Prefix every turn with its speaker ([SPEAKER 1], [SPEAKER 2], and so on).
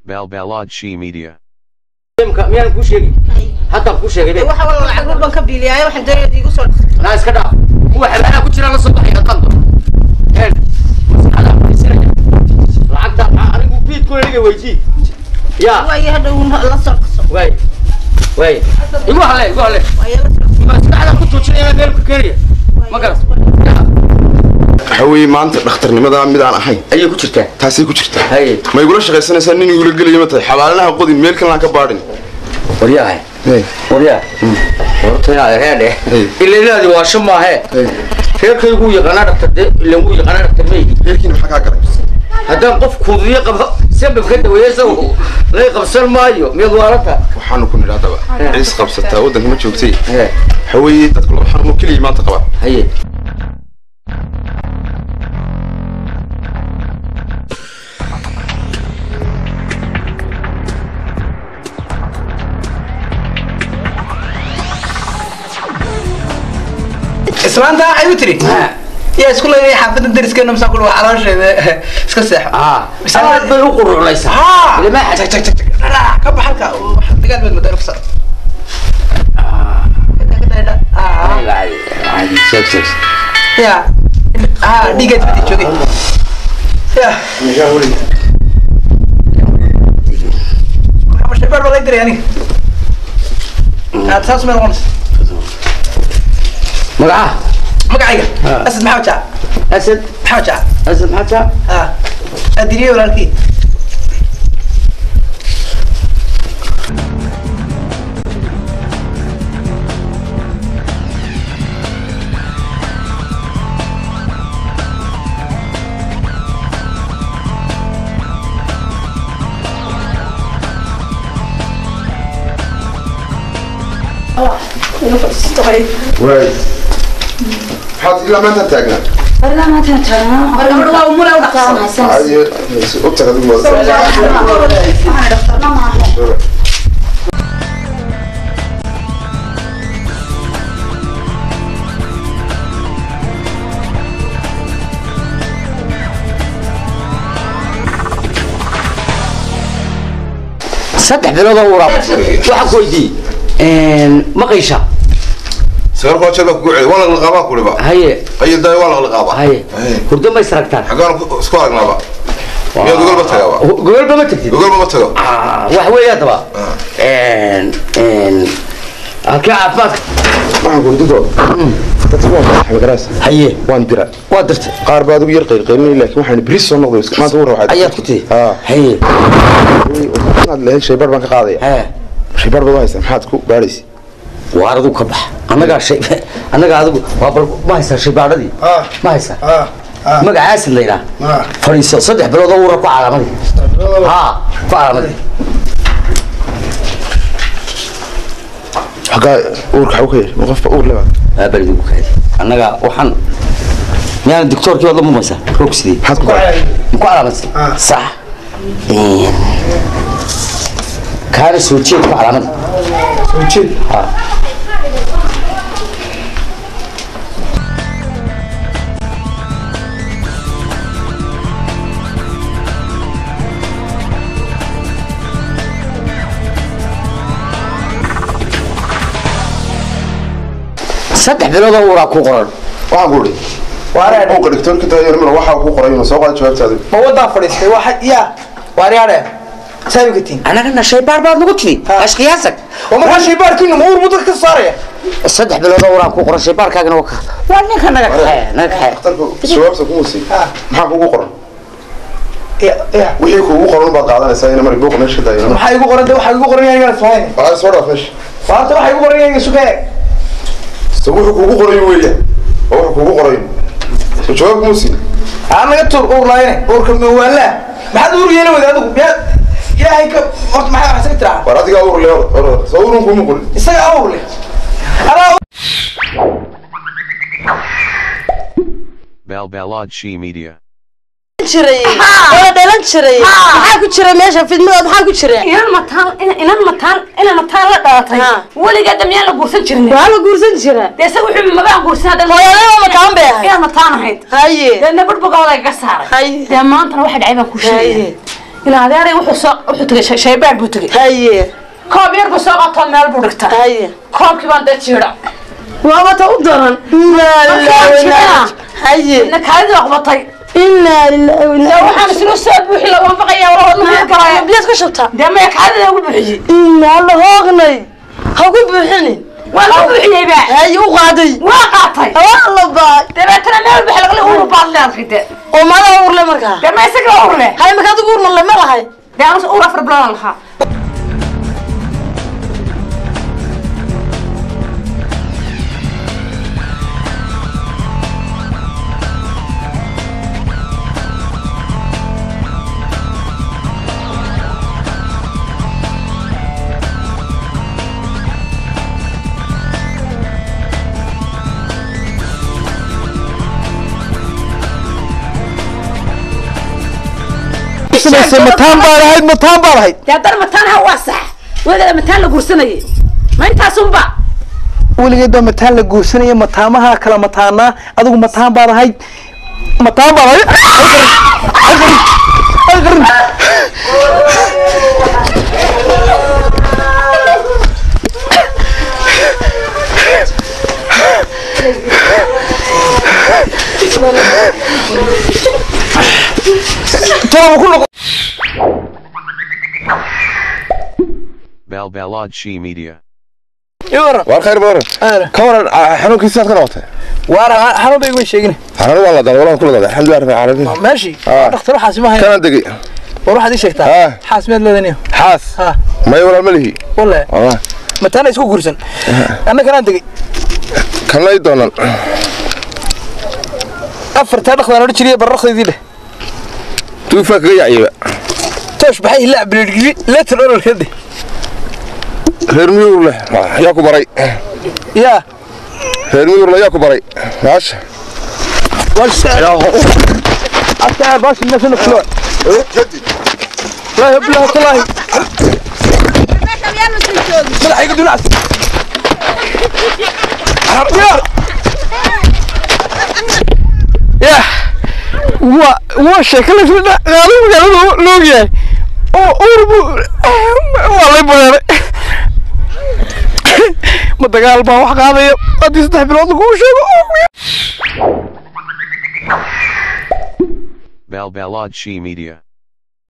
[SPEAKER 1] Balbalodshi Media.
[SPEAKER 2] imka miyaan kuu sheegi haddaan kuu sheegay be
[SPEAKER 3] waxa wala lacag walban ka biiliyaayo waxaan doonaya igu soo
[SPEAKER 2] naa iska dhaaf kuwa xabaalaha ku jira la soo baxaya haddaan doono een maskaxda fadhiisanaya lacagta maxaa anigu biidku aniga weydii yaa
[SPEAKER 3] waayo hadhow la soo qaso
[SPEAKER 2] waay waay igu hale igu hale
[SPEAKER 3] waayo la soo
[SPEAKER 2] maskaxda ku tuujinaya meel ku keenaya ma garas yaa
[SPEAKER 4] waxa weeye maanta dhakhtarnimada mid aan ahayn
[SPEAKER 2] ayay ku jirtaa
[SPEAKER 4] taasay ku jirtaa
[SPEAKER 2] haye
[SPEAKER 4] ma igula shaqaysanaysaa nin igula gelayo ma tahay xabaalanaha qodin meel kalena ka baadhin
[SPEAKER 2] waryahay waryaa horta reedhe
[SPEAKER 4] Hey.
[SPEAKER 2] iladaadi waasho maahe reerkaygu yaqaanaa dhaktar de ilan wuu yaqaanaa dhaktar meygi
[SPEAKER 4] reerkiina maxaa kaa galay
[SPEAKER 2] haddaan qof kuudiyo qabo sabab ka daweeya isagu lay qabsan maayo miyaad waaranta
[SPEAKER 4] waxaanu ku nidhi haddaba ciis qabsataa waddanka ma joogtay
[SPEAKER 2] He.
[SPEAKER 4] waxa weeye dadku laba xanuun oo keliya maanta qabaa
[SPEAKER 2] haye
[SPEAKER 5] islaanta waxay u tiri yaa isku leeyahay xaafadda dariskeena masaa ku dhawa caloosheeda iska seexo
[SPEAKER 2] ah aad bay u quruclaysaa
[SPEAKER 5] haa
[SPEAKER 2] ilma
[SPEAKER 5] jag jag jag jag ka bax halka dagaal baad madar fasa ya ah dhiigaad badi joogay ya shabaar baa lay diray aniga aad saas meel qonas
[SPEAKER 2] magaca
[SPEAKER 5] magacayga asad maxamed jaac
[SPEAKER 2] asad
[SPEAKER 5] maxamed jaac
[SPEAKER 2] asad maxaa
[SPEAKER 5] ah adiriye walaalkii
[SPEAKER 4] waay maxaad ilaa maanta taagnaa
[SPEAKER 3] gabadha waa umule u dhaqsan
[SPEAKER 4] Ay, u tag adigu wada
[SPEAKER 2] saddex bilood oo uraa waxaan ku weydiiyey maqaysha
[SPEAKER 4] sagaal koo jeer baa kugu celi waa laqliqaabaa ku dhiba
[SPEAKER 2] haye
[SPEAKER 4] qayil daay waa laqliqaabaa
[SPEAKER 2] haye hurdo ma isragtaan
[SPEAKER 4] xaggaan ku- isku aragnaaba miyaad gogolba tagaaba
[SPEAKER 2] gogolba ma tagtid
[SPEAKER 4] gogolba ma tago
[SPEAKER 2] Ah, wax weeye haddaba halkee caafimaadka
[SPEAKER 4] waxaan gurdido dadku waa madax magaraas
[SPEAKER 2] haye
[SPEAKER 4] waan dira
[SPEAKER 2] waa dirtay
[SPEAKER 4] qaar baa adigu yar qaylqaylin laakiin waxaan beri soo noqday maanta uu rawaxay
[SPEAKER 2] ayaad ku tihi
[SPEAKER 4] haa
[SPEAKER 2] haye
[SPEAKER 4] inaad leeyahay shaybaar baan ka qaadaya
[SPEAKER 2] hee
[SPEAKER 4] shaybaar baad u haysaa maxaad ku baadhaysa
[SPEAKER 2] waar adigu ka bax annagaa shay annagaa adigu waa bal ma haysaa shaybaadhadii
[SPEAKER 5] Ah.
[SPEAKER 2] ma haysaa
[SPEAKER 5] ah ah
[SPEAKER 2] magacaasid la yidhaha
[SPEAKER 5] ah
[SPEAKER 2] fadhiiso saddex bilood oo uura ku calaamadii haa ku calaamadii
[SPEAKER 4] xaggaa uurka xagu ka yar ma qofba uur lebaad
[SPEAKER 2] aabalidu ku kaadi annaga waxaan miyaana doctoorkii baad la mumaysaa roog sidii
[SPEAKER 4] maxaad ku baadhay
[SPEAKER 2] ma ku calaamadsan
[SPEAKER 5] Ah.
[SPEAKER 2] sax kaana soo jeed ku calaamada
[SPEAKER 5] soo jeed
[SPEAKER 2] haa saddex bilood oo uraa ku qoran
[SPEAKER 4] waxaan ku idhi
[SPEAKER 5] waareen
[SPEAKER 4] uurka dhigtoonka tahay mar waxaa ku qoray inuu soo qaado jawaabtaada
[SPEAKER 5] ma wadaa fadhiistay waxa ya waaryaare saabikatiin
[SPEAKER 2] annagana shaybaar baad nagu tiri
[SPEAKER 5] Ha.
[SPEAKER 2] ashqiyaasag
[SPEAKER 5] oo markaa shaybaarkiinu ma uur muddo ka saaraya
[SPEAKER 2] saddex bilood oo uraa ku qoran shaybaarkaagana waa ka waa ninka naga kaxeeya naga kaxeeya
[SPEAKER 4] dhakhtarku jawaabta kuma sii
[SPEAKER 5] Ah.
[SPEAKER 4] maxaa kugu qoran
[SPEAKER 5] ya ya
[SPEAKER 4] wixii kugu qoran baad qaadanaysaa ina mar buuqa meesha ka daayo
[SPEAKER 5] maxaa igu qoran de waxaa igu qoran yahay inaan islahayn
[SPEAKER 4] waxaa soo dhaaf meesha
[SPEAKER 5] maanta waxaa igu qoran yahay suka eeg
[SPEAKER 4] so wuxuu kugu qorayo weeyaan oo wuxuu kugu qorayo so jawaab kuma sii
[SPEAKER 5] aan naga tuur uur laayne uurka mawaalaa maxaad uur yeeli wada adigu miyaa ilaahay ka horta maxaa wax isaga tiraa
[SPEAKER 4] war adigaa uur le orada soo uurun kuma qorin
[SPEAKER 5] isaga uur leh anaa
[SPEAKER 1] Balbalodshi Media.
[SPEAKER 3] jiray wala dhalan jiray maxaa ku jira meesha fidmadood maxaa ku jira
[SPEAKER 6] inan mataan inan mataan inan mataan la dhalatay
[SPEAKER 3] Ha.
[SPEAKER 6] weligaa damiyaan la guursan jirin
[SPEAKER 3] waa la guursan jira
[SPEAKER 6] dee isaga wuxuu mabaan guursan hadda
[SPEAKER 3] hooyadaba mataan bay ahayd
[SPEAKER 6] inan mataan ahayd
[SPEAKER 3] haye
[SPEAKER 6] deedna budhbugooda iga saaray
[SPEAKER 3] haye
[SPEAKER 6] dee maantana waxa dhacay baan ku sheegaya
[SPEAKER 3] haye
[SPEAKER 6] ina adeeray wuxuu soo wuxuu tegay shay- shaybaadh buu tegay
[SPEAKER 3] haye
[SPEAKER 6] koob yar buu soo qaato meel buu dhigta
[SPEAKER 3] haye
[SPEAKER 6] koobkii baan dee jiidha
[SPEAKER 3] waaba ta u daran inaa lillahi wa inaa haye
[SPEAKER 6] ina kaadidii aqbatay
[SPEAKER 3] inaa lillahi wa
[SPEAKER 6] dee
[SPEAKER 3] inaa
[SPEAKER 6] waxaan isla soo buuxi la waafaqaya wala wadna kale
[SPEAKER 3] biyaad ka shubtaa
[SPEAKER 6] dee maya kaadida ugu buuxiyey
[SPEAKER 3] inaa la hoognay ha ku buuxinin
[SPEAKER 6] waa la buuxiyey ba
[SPEAKER 3] haye u qaaday
[SPEAKER 6] waa qaatay
[SPEAKER 3] waa la baay
[SPEAKER 6] dabeetana meel bax lagala uru baad leedahay dee
[SPEAKER 3] oo maadaa urle markaa
[SPEAKER 6] dee ma isaga ur leh
[SPEAKER 3] haye markaa adigu urna le ma lahay
[SPEAKER 6] dee anus ur afar bilood aan lahaa
[SPEAKER 5] mataan baan ahayd mataan baan ahayd
[SPEAKER 6] dee haddana mataanaha waa sax weligeeda mataan la guursanayay ma intaasunba
[SPEAKER 5] weligeed baa mataan la guursanaya mataamaha kala mataanaa adigu mataan baad ahayd mataan baad ahayd Ay qarin, ay qarin, ay qarin. Tolo, ku noqo.
[SPEAKER 1] Balbalad She Media.
[SPEAKER 5] Ii waran.
[SPEAKER 4] waar khayr badan
[SPEAKER 5] Aare.
[SPEAKER 4] ka waran ah, xanuunkiisaad ka noqotay
[SPEAKER 5] Waara, xanuun bay iguma sheegin.
[SPEAKER 4] xanuun waa la dal walaan kula dal alxamdulilah rabbil caalamiin
[SPEAKER 5] Meeshii,
[SPEAKER 4] Ah.
[SPEAKER 5] dhakhtar waxaasi ma hayn.
[SPEAKER 4] kana degay
[SPEAKER 5] War waxaad ii sheegtaa.
[SPEAKER 4] Ah.
[SPEAKER 5] Xaas meed leedaniyo.
[SPEAKER 4] xaas
[SPEAKER 5] Ah.
[SPEAKER 4] maya walaal ma lihi
[SPEAKER 5] Wallahi.
[SPEAKER 4] wallah
[SPEAKER 5] mataana isku guursan anna kanaan tegey
[SPEAKER 4] kanay doonan
[SPEAKER 5] afartaa dhaqdaan odhan jiriye barraqdaydii dheh
[SPEAKER 4] duufaa kaga yacyaba
[SPEAKER 5] toosh baxay hilaa bilirgiri leetan ololkade
[SPEAKER 4] reer miyuur leh yaa ku baray
[SPEAKER 5] yaa
[SPEAKER 4] reer miyuurle yaa ku baray maasha
[SPEAKER 5] adkaa baashi meesana kulo laahi bilaha talaahi madaxayga dunaas ya waa waa sheeko lasla qaado magaalada loogyahay oo urbu waa lay bareeray ma dagaal baa wax qaadaya haddii saddex bilood laguu sheego
[SPEAKER 1] Balbalad She Media.